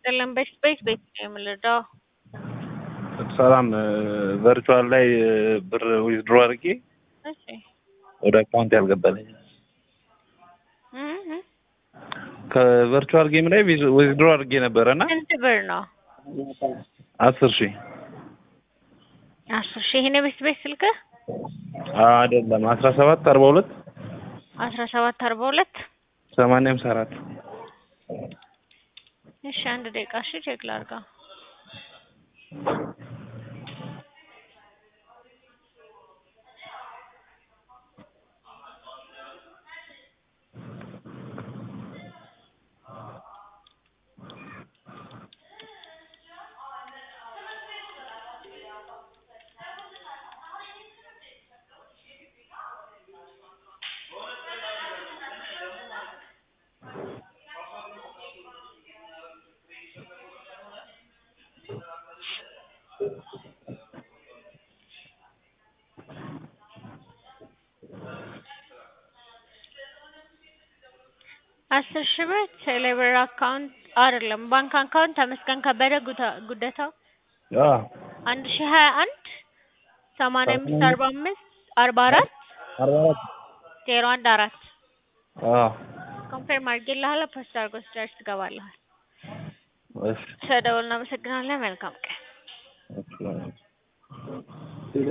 ይስጥልን። በስፔስ ቤት ነው የምልደው። ሰላም ቨርቹዋል ላይ ብር ዊዝድሮ አድርጌ እሺ ወደ አካውንት ያልገባልኝ እህ ከቨርቹዋል ጌም ላይ ዊዝድሮ አድርጌ ነበረ እና ስንት ብር ነው? አስር ሺህ አስር ሺህ ይሄን የቤት ቤት ስልክህ አይደለም አስራ ሰባት አርባ ሁለት አስራ ሰባት አርባ ሁለት ሰማንያ ሃምሳ አራት እሺ አንድ ደቂቃ እሺ ቼክ ላድርገው። አስር ሺህ ብር ቴሌብር አካውንት አይደለም ባንክ አካውንት ተመስገን ከበደ ጉታ- ጉደታው አንድ ሺህ ሀያ አንድ ሰማንያ አምስት አርባ አምስት አርባ አራት አርባ አራት ዜሮ አንድ አራት አዎ ኮንፌርም አድርጌልሃለሁ። ፖስት አድርጎ ስደርስ ትገባለህ። እሺ ስለደወልን እናመሰግናለን። መልካም ቀን